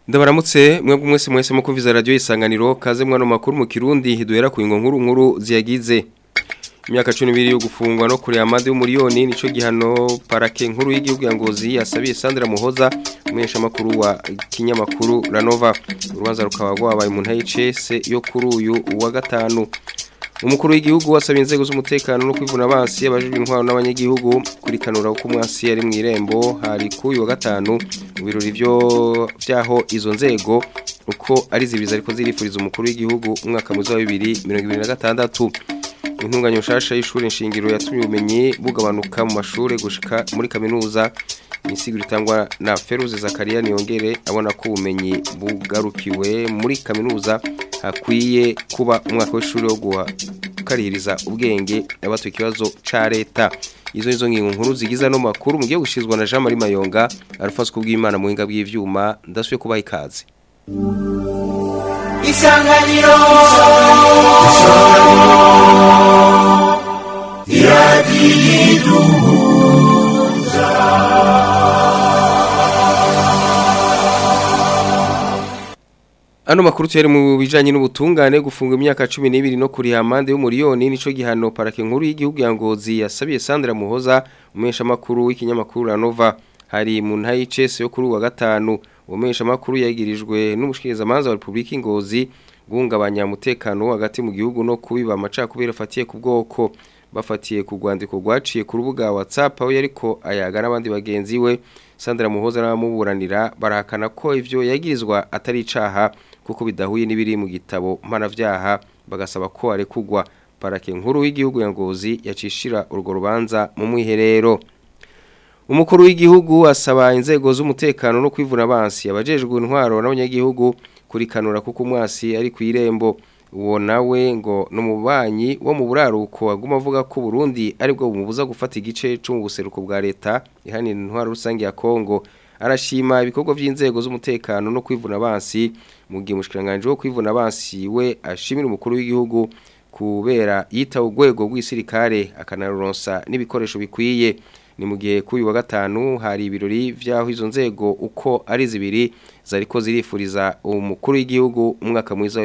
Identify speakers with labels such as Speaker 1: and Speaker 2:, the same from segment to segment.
Speaker 1: Ndabaramutse mwebwe mwese mwese mu kuviza radio isanganiro kaze mwana makuru mu Kirundi duhera ku nkuru nkuru ziyagize imyaka 12 yo gufungwa no kuri amande y'umuriyoni nico gihano parake nkuru y'igihugu ya Ngozi yasabiye Sandra Muhoza umwesha makuru wa kinyamakuru Ranova urubanza rukaba rwabaye mu ntayicese yo kuri uyu wa gatanu umukuru w'igihugu wasabye inzego z'umutekano no kwivuna abansi abajijwe intwaro n'abanyagihugu kuri kanura uko umwasi yari mu irembo hari ku uyu wa gatanu mu birori byo byaho izo nzego uko ari zibiza ariko zirifuriza umukuru w'igihugu umwaka muzi wa bibiri mirongo ibiri na gatandatu intunganya nshasha y'ishuri nshingiro yatumye ubumenyi bugabanuka mu mashuri gushika muri kaminuza imisiguro itangwa na Feruze Zakaria niyongere abona ko ubumenyi bugarukiwe muri kaminuza hakwiye kuba umwaka w'ishuri wo gukarihiriza ubwenge abatuye ikibazo ca leta izo nizo ngingo nkuru zigiza no makuru mugiye gushizwa na Jean Marie Mayonga arufaswe kubw'Imana mu hinga bw'ivyuma ndasuye kubaha ikaze
Speaker 2: Isanganiro
Speaker 1: Ano makuru tuyari mu bijanye n'ubutungane gufunga imyaka 12 no kuri amande y'umuriyoni nico gihano parake nkuru y'igihugu ya Ngozi yasabiye Sandra Muhoza umesha makuru w'ikinyamakuru Ranova hari mu ntayi cese yo kuri wa gatanu umesha makuru yagirijwe n'umushikiriza manza wa Republika Ngozi guhungabanya umutekano hagati mu gihugu no kubiba amacakubira afatiye ku bwoko bafatiye ku rwandiko rwaciye ku rubuga WhatsApp aho yariko ayaga n'abandi bagenzi we Sandra Muhoza n'abamuburanira barahakana ko ivyo yagirizwa atari icaha kuko bidahuye n'ibiri mu gitabo mpanavyaha bagasaba ko arekugwa parake nkuru w'igihugu ya Ngozi yacishira urwo rubanza mu mwiherero Umukuru w'igihugu asaba inzego z'umutekano no kwivuna abansi abajejwe intwaro n'abanyagihugu kurikanura kuko umwasi ari ku irembo uwo nawe ngo n'umubanyi wo mu buraruko aguma avuga ko Burundi aribwo bumubuza gufata igice cyo mu buseruko bwa leta ihanira intwaro rusange ya Kongo arashima ibikorwa by'inzego z'umutekano no kwivuna abansi mu gihe umushikiranganje wo kwivuna abansi we ashimira umukuru w'igihugu kubera yita urwego rw'isirikare akanaronsa n'ibikoresho bikwiye ni mu gihe kuri wa gatanu hari ibirori vyaho izo nzego uko ari zibiri zariko zirifuriza umukuru w'igihugu umwaka mwiza wa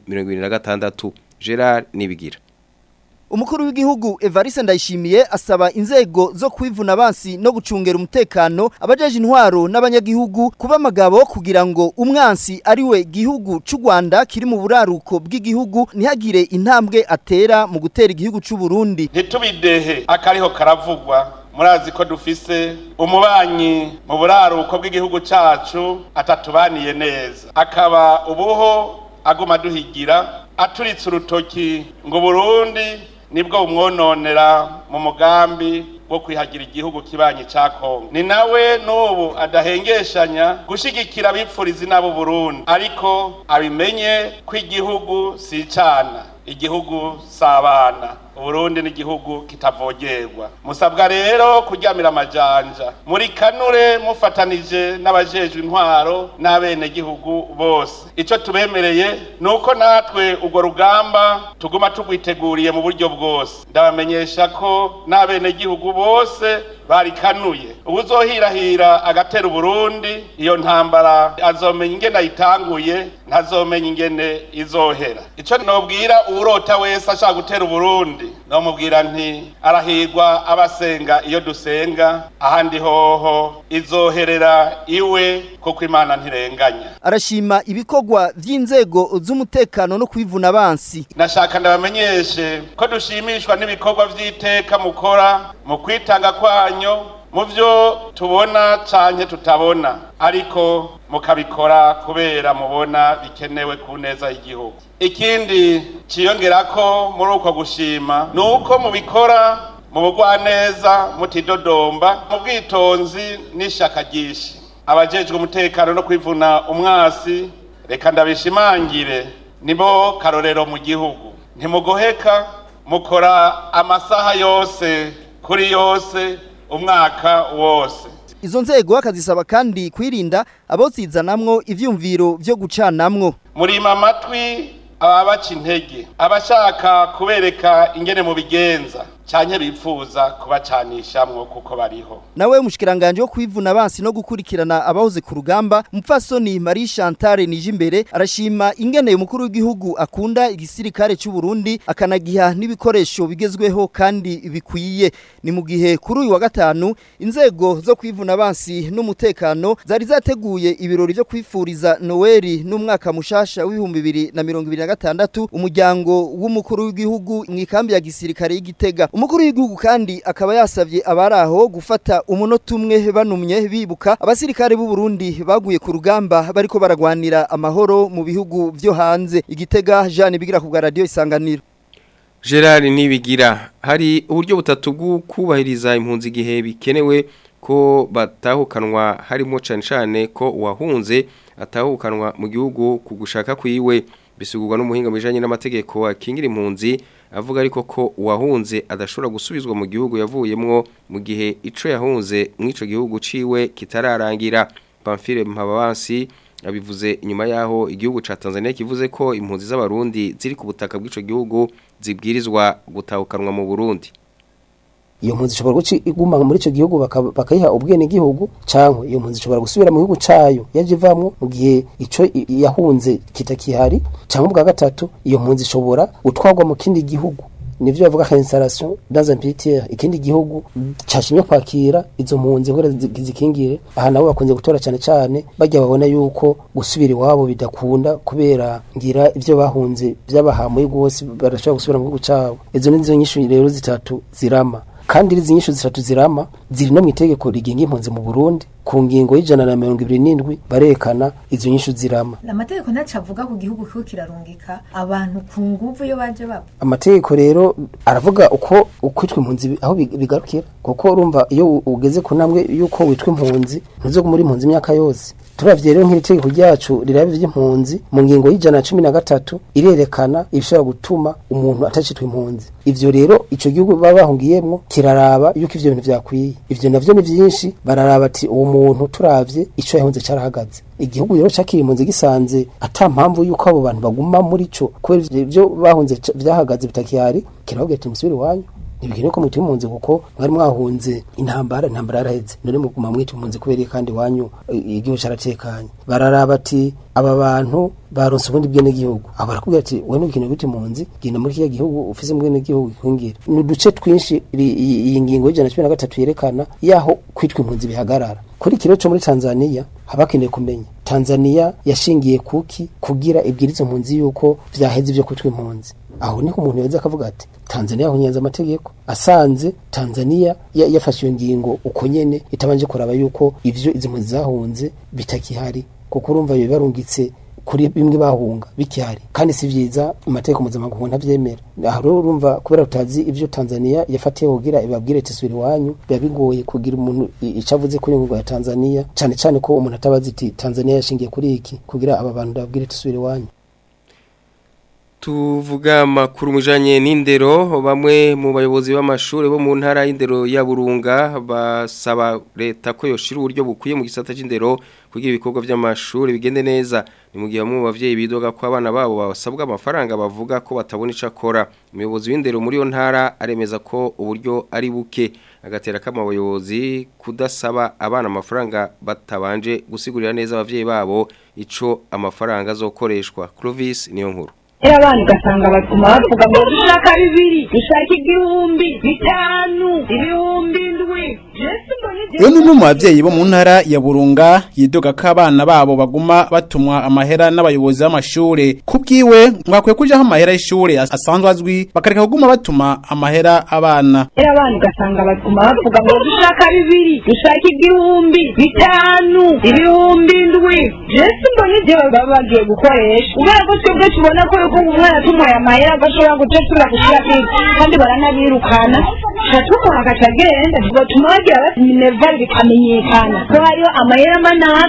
Speaker 1: 2026 Gerard Nibigira
Speaker 3: Umukuru w'igihugu Evariste Ndayishimiye asaba inzego zo kwivuna abansi no gucungera umutekano abajeje intwaro n'abanyagihugu kuba magabo kugira ngo umwansi ariwe gihugu c'u Rwanda kiri mu buraruko bw'igihugu ntihagire intambwe atera mu gutera igihugu c'u Burundi
Speaker 4: ntitubidehe akariho karavugwa murazi ko dufise umubanyi mu buraruko bw'igihugu cacu atatubaniye neza akaba ubuho aguma duhigira aturitse urutoki ngo Burundi nibwo bumwononera mu mugambi wo kwihagira igihugu kibanyi ca Kongo ni nawe n'ubu adahengeshanya gushigikira abipfurizi n'abo Burundi ariko abimenye ko igihugu si icana igihugu sabana Uburundi ni igihugu kitavogerwa musabwa rero kuryamira amajanja muri kanure mufatanije n'abajejwe intwaro n'abene gihugu bose ico tubemereye nuko natwe urwo rugamba tuguma tugwiteguriye mu buryo bwose ndabamenyesha ko n'abene gihugu bose barikanuye ubuzohirahira agatera Burundi iyo ntambara azomenya ingene ayitanguye ntazomenya ingene izohera ico nobwira uwurota wese ashaka gutera Burundi nomubwira nti arahirwa abasenga iyo dusenga ahandi hoho izoherera iwe kuko imana ntirenganya
Speaker 3: arashima ibikorwa vy'inzego z'umutekano no kwivuna abansi
Speaker 4: nashaka ndabamenyeshe ko dushimishwa n'ibikorwa vy'iteka mukora mu kwitanga kwanyu mu byo tubona canke tutabona ariko mukabikora kubera mubona bikenewe ku neza y'igihugu ikindi ciyongera ko muri uko gushima ni uko mubikora mu bugwaneza mutidodomba mu bwitonzi n'ishaka ryinshi abajejwe umutekano no kwivuna umwasi reka ndabishimangire nibo karorero mu gihugu ntimugoheka mukora amasaha yose kuri yose umwaka wose
Speaker 3: izo nzego akazisaba kandi kwirinda abozizanamwo ivyumviro vyo gucanamwo
Speaker 4: murima amatwi ababaca intege abashaka kubereka ingene mu bigenza canke bipfuza kubacanishamwo kuko bariho
Speaker 3: nawe mushikiranganje wo kwivuna abansi no gukurikirana abahoze ku rugamba mupfasoni Marie Chantal Nijimbere arashima ingene umukuru w'igihugu akunda igisirikare cy'u Burundi akanagiha n'ibikoresho bigezweho kandi bikwiye ni mu gihe kuri uyu wa gatanu inzego zo kwivuna abansi n'umutekano zari zateguye ibirori byo kwifuriza Noeli n'umwaka mushasha w'ibihumbi bibiri na mirongo ibiri na gatandatu umuryango w'umukuru w'igihugu mu ikambi ya gisirikare y'igitega umukuru w'igihugu kandi akaba yasabye abari aho gufata umunota umwe banumye bibuka abasirikare b'u Burundi baguye ku rugamba bariko baragwanira amahoro mu bihugu vyo hanze igitega Jeanne bigira ku bwa radio isanganiro
Speaker 1: Gerard Nibigira hari uburyo butatu bwo kubahiriza impunzi gihe bikenewe ko batahukanwa harimo cyane cyane ko uwahunze atahukanwa mu gihugu ku gushaka kwiwe bisugurwa n'umuhinga mu bijanye n'amategeko akingira impunzi avuga ariko ko uwahunze adashobora gusubizwa mu gihugu yavuyemwo mu gihe ico yahunze mw'ico gihugu ciwe kitararangira Pamphile Mpababansi abivuze inyuma yaho igihugu ca Tanzania kivuze ko impunzi z'abarundi ziri ku butaka bw'ico gihugu zibwirizwa gutahukanwa mu Burundi
Speaker 2: iyo mpunzi ishobora guca iguma muri icyo gihugu baka- bakayiha ubwene gihugu cyangwa iyo mpunzi ishobora gusubira mu gihugu cayo yaje ivamwo mu gihe ico i- yahunze kitakihari cyangwa ubwa gatatu iyo mpunzi ishobora gutwarwa mu kindi gihugu nivyo bavuga ka installation dans un pays tiers ikindi gihugu cashimye kwakira izo mpunzi kugira zi- zikingire aha nabo bakunze gutora cyane cyane bajya babona yuko gusubira iwabo bidakunda kubera ngira ivyo bahunze vyabahamuye rwose barashobora gusubira mu gihugu cabo izo nizo nyishu rero zitatu zirama kandi izi nyishu zitatu zirama ziri no mu itegeko rigenga impunzi mu Burundi ku ngingo y'ijana na mirongo ibiri n'indwi barekana izo nyishu zirama
Speaker 5: amategeko ntacu avuga ku gihugu kiho kirarungika abantu ku nguvu iyo baje bapfa
Speaker 2: amategeko rero aravuga uko ukwitwa impunzi bi- aho big- bigarukira kuko urumva iyo u- ugeze ku ntambwe y'uko witwa impunzi ntuzoguma muri impunzi imyaka yose turavye rero nk'iri tegeko ryacu riraba ivy'impunzi mu ngingo y'ijana na cumi na gatatu irerekana ibishobora gutuma umuntu atacitwa impunzi ivyo rero ico gihugu baba bahungiyemwo kiraraba yuko ivyo bintu vyakwiye ivyo navyo ni vyinshi bararaba ati uwo muntu turavye ico yahunze carahagaze igihugu rero cakiri impunzi gisanze ata mpamvu yuko abo bantu baguma muri co kubera ivyo- ivyo bahunze ca- vyahagaze bitakihari kirababwira ati musubire iwanyu ntibikenewe ko mwita impunzi kuko mwari mwahunze intambara intambara yaraheze none muguma mwita impunzi kubera iyo kandi iwanyu i- igihugu caratekanye bararaba ati aba bantu baronse ubundi bwene gihugu abo barakubwira ati wowe ntukeneye kwita impunzi genda muri kiriya gihugu ufise bwene gihugu gikwingira ni uduce twinshi iri- iyi iyi ngingo y'ijana na cumi na gatatu yerekana yaho kwitwa impunzi bihagarara kuri kiro cyo muri Tanzania habakeneye kumenya Tanzania yashingiye kuki kugira ibwirizo mpunzi yuko vyaheze ivyo kwitwa impunzi aho niho umuntu yaza akavuga ati Tanzania yahunyanze amategeko asanze Tanzania ya- yafashe iyo ngingo uko nyene itabanje kuraba yuko ivyo izi mpunzi zahunze bitakihari kuko urumva biba barungitse kuri bimwe bahunga bikihari kandi si vyiza amategeko mpuzamakungu ntavyemera aho rero urumva kubera tutazi ivyo Tanzania yafatiye kugira ibabwire ati subira iwanyu biba bigoye kugira umuntu i- ico avuze kuri ngingo ya Tanzania cane cane ko umuntu atabazi iti Tanzania yashingiye kuri iki kugira aba bantu babwire ati subira iwanyu
Speaker 1: Tuvuga amakuru mujanye n'indero bamwe mu bayobozi b'amashuri bo mu ntara y'indero ya Burunga basaba leta ko yoshira uburyo bukwiye mu gisata c'indero kugira ibikorwa by'amashuri bigende neza ni mu gihe bamwe mu bavyeyi bidoga ko abana babo basabwa amafaranga bavuga ko batabona ico akora umuyobozi w'indero muri yo ntara aremeza ko uburyo ari buke agatera kama abayobozi kudasaba abana amafaranga batabanje gusigurira neza abavyeyi babo ico amafaranga azokoreshwa Clovis niyo nkuru
Speaker 6: era abana ugasanga baguma bavuga ngo dushaka bibiri dushaka igihumbi bitanu ibihumbi indwi yesu mbona
Speaker 7: Uyu ni umwe mu bavyeyi bo mu ntara ya Burunga yidoga ko abana babo baguma batumwa amahera n'abayobozi b'amashure kubwiwe mwakwiye kujaho amahera y'ishure as- asanzwe azwi bakareka kuguma batuma amahera abana
Speaker 6: era abana ugasanga baguma bavuga ngo dushaka bibiri dushaka igihumbi bitanu ibihumbi indwi yesu mbona ibyo baba bagiye gukoresha kubera ko twebwe tubona ko yuko umwana tumuhaye amahera agashobora gucecura gushyira kwiga kandi baranabirukana turatumuha agaca agenda tugatuma bagira bati minervari bikamenyekana ko hariho amahera manaka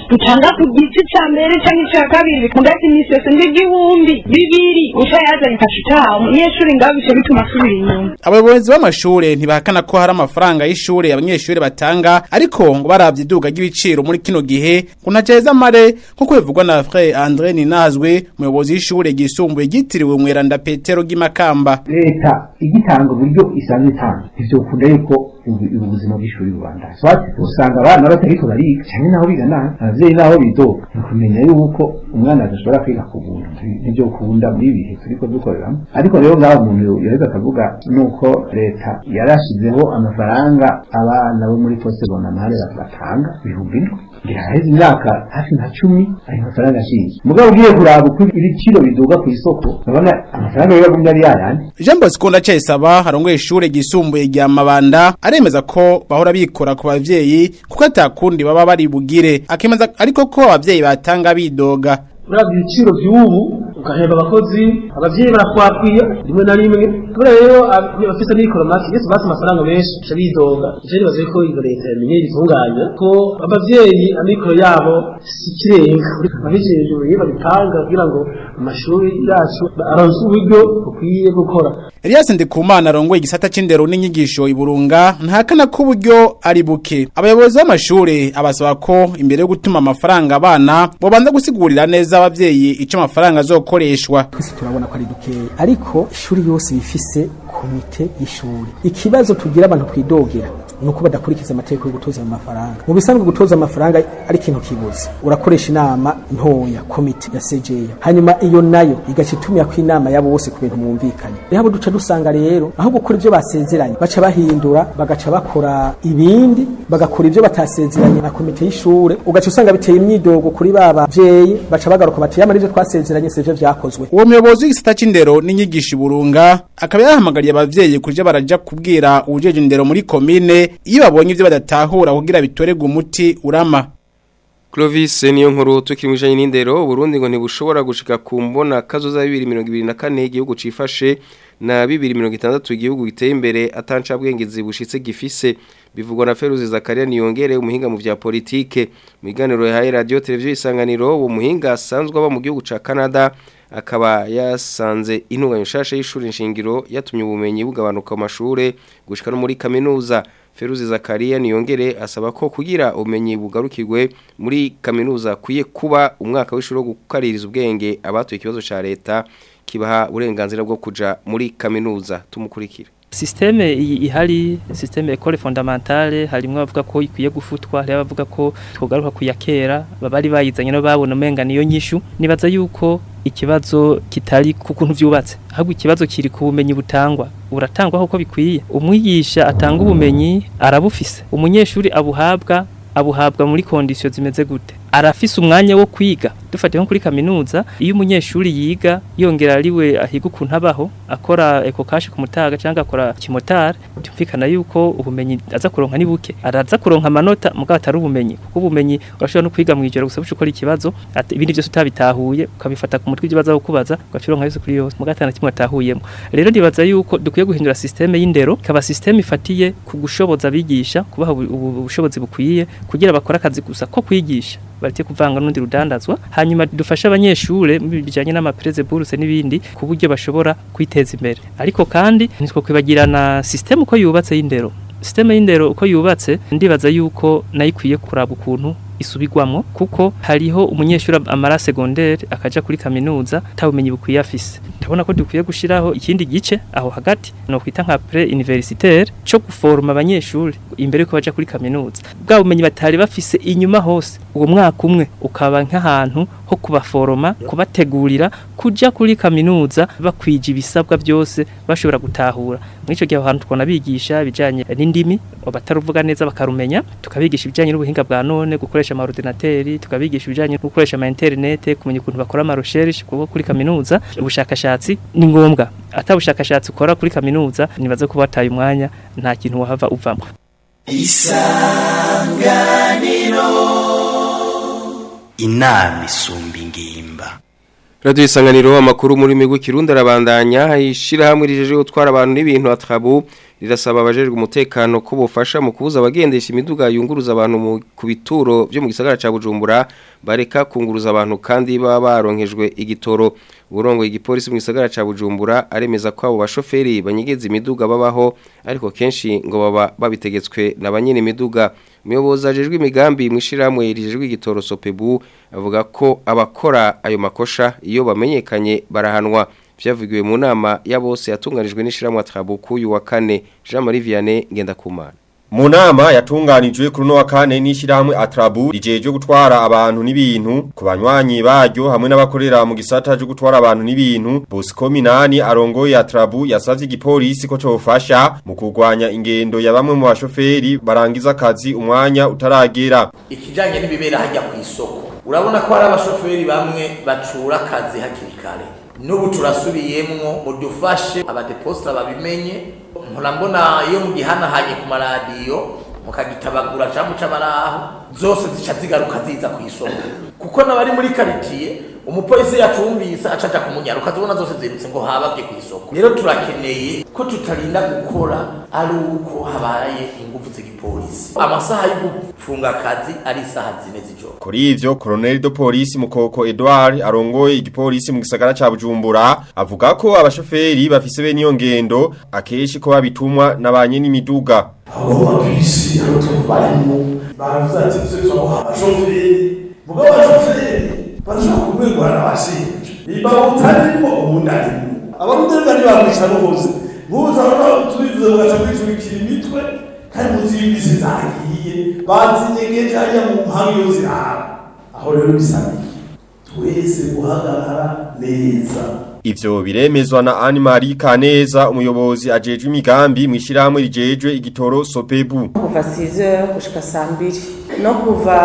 Speaker 6: dutanga ku gice ca mbere canke ica kabiri mugati imisi yose n'igihumbi bibiri uca yazanye kaca utaha umunyeshuri ngaho bica bituma asubira inyuma
Speaker 7: abayobozi b'amashure ntibahakana ko hari amafaranga y'ishure abanyeshure batanga ariko ngo baravye iduga ry'ibiciro muri kino gihe ngo ntaceza mare nk'uko bivugwa na Frère André Ninazwe umuyobozi w'ishure ryisumbuye ryitiriwe Mweranda Petero Gimakamba
Speaker 8: leta igitanga uburyo isanzwe itanga ivyo ukunda yuko ubu- ubu buzima bw'ishuri rubanda swati usanga abana batariko bariga cyane naho biga nabi abavyeyi naho bidoga ni ukumenya yuko umwana adashobora kwiga ku buntu nivyo ukunda muri ibi bihe turiko dukoreramo ariko rero ngaho umuntu yareka akavuga nuko leta yarashizeho amafaranga abana bo muri poste bonamare batanga ibihumbi indwi ngira haheze imyaka hafi nka cumi ayo mafaranga ashinzwe mugabo ugiye kuraba uko ibiciro biduga ku isoko urabona amafaranga yo yagumye ari yayandi
Speaker 7: Jean Bosco Ndacayisaba arongoye ishure ryisumbuye rya Mabanda aremeza ko bahora bikora ku bavyeyi kuko atakundi baba bari bugire akemeza ariko ko abavyeyi batanga bidoga
Speaker 9: uravye ibiciro vy'ubu ugahemba abakozi abavyeyi barakwakwiye rimwe na rimwe kubera rero ab- abafise n'ibikoro make yesu basi amafaranga menshi aca bidoga ivyo nibaza yuko iyo leta yamenye ibitunganya ko abavyeyi amikoro yabo si ikirenga ababijejwe iyo babitanga kugira ngo amashuri yacu aronse uburyo bukwiye gukora
Speaker 7: Elias Ndikumana arongoye igisata c'indero n'inyigisho iburunga ntahakana ko uburyo ari buke abayobozi b'amashure abasaba ko imbere yo gutuma amafaranga abana bobanza gusigurira neza abavyeyi ico amafaranga azokoreshwa
Speaker 2: twese turabona ko ari dukeya ariko ishuri yose bifise komite y'ishuri ikibazo tugira abantu twidogera ni uko badakurikiza amategeko yo gutoza ayo mafaranga mu bisanzwe gutoza amafaranga ari ikintu kibuze urakoresha inama ntoya komite ya sejeya hanyuma iyo nayo igaca itumira ko inama yabo bose ku bintu mwumvikanye rero abo duca dusanga rero aho gukora ibyo basezeranye baca bahindura bagaca bakora ibindi bagakora ibyo batasezeranye na komite y'ishure ugaca usanga biteye imyidogo kuri ba bavyeyi baca bagaruka bati yamara ivyo twasezeranye sivyo vyakozwe
Speaker 7: uwo muyobozi w'igisata c'indero n'inyigisho iburunga akaba yahamagariye abavyeyi kuja baraja kubwira uwujeje indero muri komine iyo babonye ivyo badatahura kugira bitorerwe umuti urama
Speaker 1: Clovis niyo nkuru tukiri mwijanye n'indero Burundi ngo ntibushobora gushika ku mbona kazoza 2024 igihugu cifashe na 2060 igihugu giteye imbere atanca bwengezi bushitse gifise bivugwa na Feruzi Zakaria niyongere umuhinga mu vya politike mu biganiro yahaye radio televiziyo isanganiro uwo muhinga asanzwe aba mu gihugu ca Canada akaba yasanze intunganya nshasha y'ishuri nshingiro yatumye ubumenyi bugabanuka mu mashure gushika no muri kaminuza Feruzi Zakaria niyongere asaba ko kugira ubumenyi bugarukirwe muri kaminuza kuye kuba umwaka w'ishuri wo gukaririza ubwenge abatuye ikibazo ca leta kibaha uburenganzira bwo kuja muri kaminuza tumukurikira
Speaker 10: Systeme i- ihari systeme école fondamentale harimwe bavuga ko ikwiye gufutwa hari abavuga ko twogaruka kuyakera babari bayizanye no babona umenga niyo nyishu nibaza yuko ikibazo kitari ku kuntu vyubatse ahubwo ikibazo kiri ku bumenyi butangwa buratangwa uko bikwiye umwigisha atanga ubumenyi arabufise umunyeshuri abuhabwa abuhabwa muri kondisiyo zimeze gute arafise umwanya wo kwiga dufatiye nko kuri kaminuza iyo umunyeshuri yiga yongera ariwe ahiga ukuntu abaho akora eko kashi ku mutaga cyangwa akora kimotari byumvikana yuko ubumenyi aza kuronka ni buke araza kuronka amanota mugabo atari ubumenyi kuko ubumenyi urashobora no kwiga mu ijoro gusa buca ukora ikibazo ati- ibindi byose utabitahuye ukabifata ku mutwe ibyo baza kukubaza ugaca uronka yose kuri yose mugabo atana kimwe atahuyemo rero ndibaza yuko dukwiye guhindura systeme y'indero ikaba systeme ifatiye ku gushoboza abigisha kubaha ubu- ubu- ubushobozi bukwiye kugira bakore akazi gusa ko kwigisha bareke kuvanga n'undi rudandazwa hanyuma dufashe abanyeshure mu bijanye n'amapreze bourse n'ibindi ku buryo bashobora kwiteza imbere ariko kandi nitwo kwibagirana systeme uko yubatse y'indero systeme y'indero uko yubatse ndibaza yuko nayo ikwiye kuraba ukuntu isubirwamwo kuko hariho umunyeshuri amara secondaire akaja kuri kaminuza tabumenyi bukwiye afise ndabona ko dukwiye gushiraho ikindi gice aho hagati no kwita nka pre universitaire cyo guforma abanyeshuri imbere yuko baja kuri kaminuza bwa bumenyi batari bafise inyuma hose uwo mwaka umwe ukaba nk'ahantu ho kubaforoma kubategurira kuja kuri kaminuza bakwije ibisabwa byose bashobora gutahura muri ico gihe aho hantu twona bigisha ibijanye n'indimi bataruvuga neza bakarumenya tukabigisha ibijanye n'ubuhinga bwa none gukoresha ama ordinateri tukabigisha ibijanye no gukoresha ama internet kumenya ukuntu bakora ama recherche kuko kuri kaminuza ubushakashatsi ni ngombwa atabushakashatsi ukora kuri kaminuza nibaze kuba wataye umwanya nta kintu wahava uvamo
Speaker 11: inama isumba ingimba
Speaker 1: Radio isanganiro amakuru muri migwi kirundi arabandanya ishira hamwe rijeje gutwara abantu n'ibintu atrabu rirasaba abajejwe umutekano ko bofasha mu kubuza abagendesha imiduga yunguruza abantu mu kubituro byo mu gisagara ca Bujumbura bareka kunguruza abantu kandi baba baronkejwe igitoro urongo igipolisi mu gisagara ca Bujumbura aremeza ko abo bashoferi banyegeza imiduga babaho ariko kenshi ngo baba babitegetswe na banyene imiduga umuyobozi ajejwe imigambi mu ishiramwe rijejwe igitoro Sopebu avuga ko abakora ayo makosha iyo bamenyekanye barahanwa byavugiwe mu nama ya bose yatunganijwe n'ishiramwe Trabuku uyu wa kane Jean Marie Vianney Ngendakumana
Speaker 11: Mu nama yatunganijwe kuri no wa kane n'ishyirahamwe Atrabu rijeje gutwara abantu n'ibintu ku banywanyi baryo hamwe n'abakorera mu gisata cyo gutwara abantu n'ibintu Bosco Minani arongoye Atrabu yasavye igipolisi ko cofasha mu kurwanya ingendo ya bamwe mu bashoferi barangiza akazi umwanya utaragera
Speaker 12: ikijanye n'ibibera hajya ku isoko urabona ko hari abashoferi bamwe bacura akazi hakiri kare n'ubu turasubiyemwo mudufashe abadeposita babimenye murambona iyo mugihanahanye ku maradiyo mukagitabagura cyangwa muca baraho zose zica zigaruka ziza ku isoko kuko n'abari muri karitiye umupolisi yacumvise acaja kumunyara ukazibona zose zirutse ngo habavye ku isoko rero turakeneye ko tutarinda gukora ari uko habaye ingufu z'igipolisi amasaha yo gufunga akazi ari isaha zine z'ijoro
Speaker 11: Kuri ivyo Colonel de Police Mukoko Edouard arongoye igipolisi mu gisagara ca Bujumbura avuga ko abashoferi bafise bene iyo ngendo akeshi ko babitumwa nabanye n'imiduga
Speaker 13: abo bapisi abo tubayemo baravuze ati tuse twamuha abashoferi muga abashoferi barashobora kumwegura n'abashinja niba utarimo ubundi arimo abarundi rero ntibamwica bose nk'ubu turabona tubivuze mugaca mwicurikira imitwe kandi muzi y'ibisi zagiye bazinyegeje hariya mu mpanga iyo zirara aho rero bisabiye twese guhagarara neza
Speaker 11: Ivyo biremezwa na Anne Marie Kaneza umuyobozi ajejwe imigambi mu ishiramwe rijejwe igitoro Sopebu
Speaker 14: kuva 6h gushika saa mbiri no kuva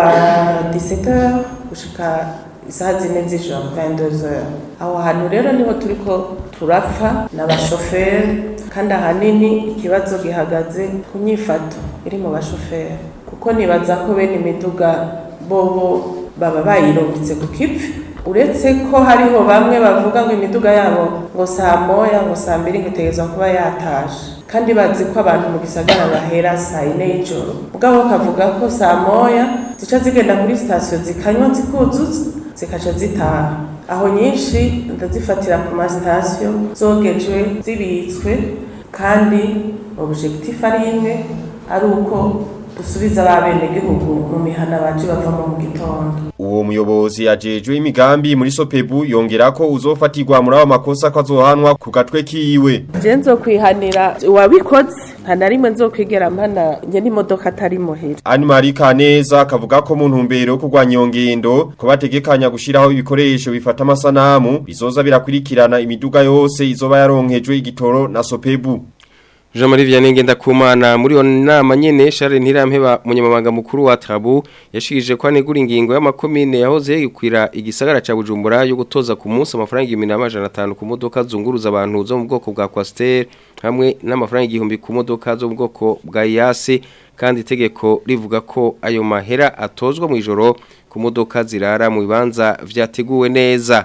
Speaker 14: 17h gushika isaha zine z'ijoro 22h aho hantu rero niho turiko turapfa n'abashoferi kandi ahanini ikibazo gihagaze ku nyifato iri mu bashoferi kuko nibaza ko bene imiduga bobo baba bayirungitse ku kivi uretse ko hariho bamwe bavuga ngo imiduga yabo ngo saa moya ngo saa mbiri ngo itegerezwa kuba yatashe kandi bazi ko abantu mu gisagara bahera saa yine y'ijoro mugabo kavuga ko saa moya zica zigenda kuri sitasiyo zikanywa zikuzuza zikaca zitaha aho nyinshi ndazifatira ku masitasiyo zogejwe zibitswe kandi objectif ari imwe ari uko dusubiza abenegihugu mu mihana baje bavamo mu gitondo
Speaker 11: Uwo muyobozi ajejwe imigambi muri Sopebu yongera ko uzofatirwa muri abo makosa ko azohanwa ku gatwe kiwe
Speaker 14: je nzokwihanira uwabikoze nta na rimwe nzokwigera mpana nge n'imodoka atari muhira
Speaker 11: Anne Marie Kaneza akavuga ko mu ntumbero yo kurwanya iyo ngendo ko bategekanya gushiraho ibikoresho bifata amasanamu bizoza birakurikirana imiduga yose izoba yaronkejwe igitoro na Sopebu
Speaker 1: Jean Marie Vianney Ngendakumana muri yo nama nyene Charles Ntirampeba munyamabanga mukuru wa Trabu yashikije ko anegura ingingo y'amakomine yahoze yikwira igisagara ca Bujumbura yo gutoza ku munsi amafaranga 1500 ku modoka zunguruza abantu zo mu bwoko bwa Coaster hamwe n'amafaranga igihumbi ku modoka zo mu bwoko bwa Yase kandi itegeko rivuga ko ayo mahera atozwa mu ijoro ku modoka zirara mu bibanza vyateguwe neza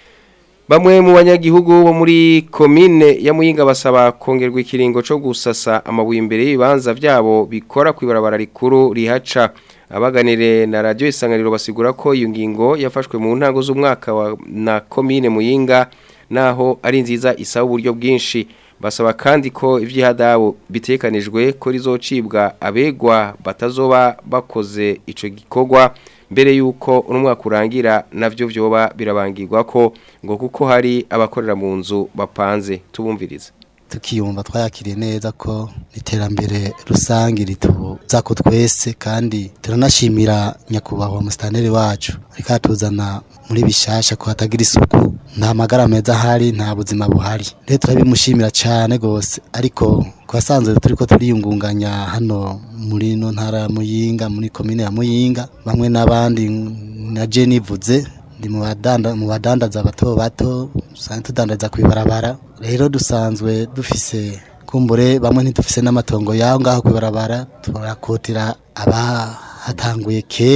Speaker 1: Bamwe mu banyagihugu bo muri komine ya Muyinga basaba kongerwa ikiringo cyo gusasa amabuye imbere y'ibibanza byabo bikora kwibarabara rikuru rihaca abaganire na radio isanganiro basigura ko iyo ngingo yafashwe mu ntango z'umwaka wa na komine Muyinga naho ari nziza isaba uburyo bwinshi basaba kandi ko ivyihadabo bitekanijwe ko rizocibwa abegwa batazoba bakoze ico gikorwa mbere yuko umwaka urangira navyo vyoba birabangirwa ko ngo kuko hari abakorera mu nzu bapanze tubumviriza
Speaker 15: tukiyumva twayakiriye neza ko iterambere rusange rituza ko twese kandi turanashimira nyakubahwa musitanteri wacu ariko atuzana muri bishasha ko hatagira isuku nta magara meza ahari nta buzima buhari rero turabimushimira cyane rwose ariko twasanzwe turi ko turiyungunganya hano muri ino ntara ya muyinga muri komine ya muyinga bamwe n'abandi na jeni ivuze ndi mu badandaza bato bato dusanzwe tudandariza ku ibarabara rero dusanzwe dufise kumbure bamwe ntidufise n'amatongo yaho ngaho ku ibarabara turakotera abahatanguye kera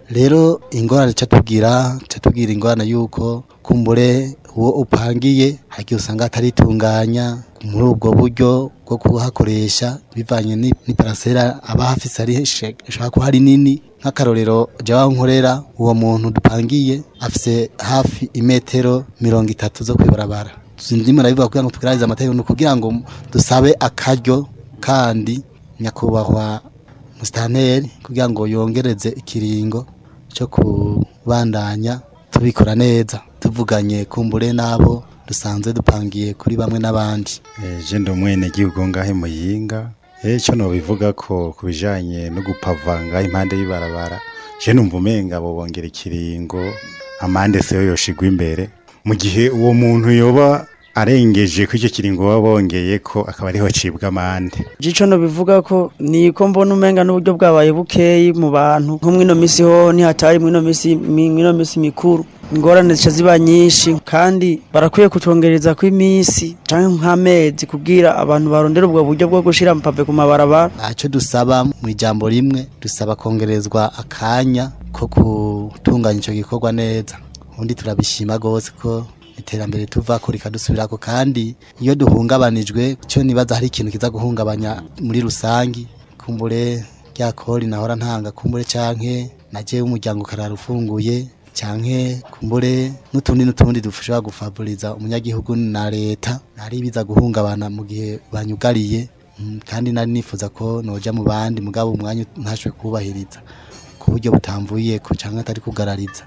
Speaker 15: rero ingorane ca tubwira ca tubwira ingorane yuko kumbure uwo upangiye hagiye usanga ataritunganya muri ubwo buryo bwo kuhakoresha bivanye ni ni parasera aba hafise ari ishobora kuba ari nini nk'akarorero jawa nkorera uwo muntu dupangiye afise hafi imetero mirongo itatu zo kwibarabara ndimo nabivuga kugira ngo tugerageze amategeko ni ukugira ngo dusabe akaryo kandi nyakubahwa musitanteri kugira ngo yongereze ikiringo cyo kubandanya tubikora neza tuvuganye kumbure n'abo dusanzwe dupangiye kuri bamwe n'abandi
Speaker 16: je ndi umwene gihugu ngahe muyinga eco no bivuga ko kubijanye no gupavanga impande y'ibarabara je numva umenga bo bongera ikiringo amande seyo yoshigwa imbere mu gihe uwo muntu yoba arengeje ko icyo kiringo baba bongeye ko akaba ariho cibwa amande
Speaker 17: Jico no bivuga ko niko mbona umenga n'uburyo bwabaye bukeyi mu bantu nko mwino misi ho ntihatari mwino misi mwino misi mikuru ingorane zica ziba nyinshi kandi barakwiye kutongereza ko iminsi canke nk'amezi kubwira abantu barondera ubwo buryo bwo gushira amapave ku mabarabara
Speaker 15: ntacyo dusaba mu ijambo rimwe dusaba kongerezwa akanya ko gutunganya icyo gikorwa neza ubundi turabishima rwose ko iterambere tuva ko rikadusubirako kandi iyo duhungabanijwe cyo nibaza hari ikintu kiza guhungabanya muri rusangi kumbure rya kori nahora ntanga kumbure canke naje umuryango karara ufunguye canke kumbure n'utundi n'utundi dushobora gufavoriza umunyagihugu na leta nari biza guhungabana mu gihe banyugariye Mm, kandi nari nifuza ko noja mu bandi mugabo umwanya ntashwe kubahiriza ku buryo butamvuye ko canke atari kugarariza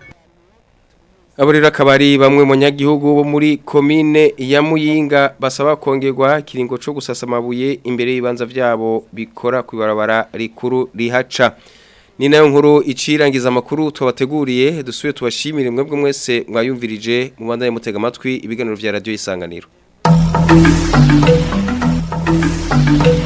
Speaker 1: Abo rero akaba ari bamwe mu nyagihugu bo muri komine ya Muyinga basaba kongerwa kiringo cyo gusasa amabuye imbere y'ibanza vyabo bikora ku ibarabara rikuru rihaca. Ni nayo nkuru icirangiza amakuru tubateguriye dusuye tubashimire mwebwe mwese mwayumvirije mu banda mutega amatwi ibiganiro vya radio isanganiro.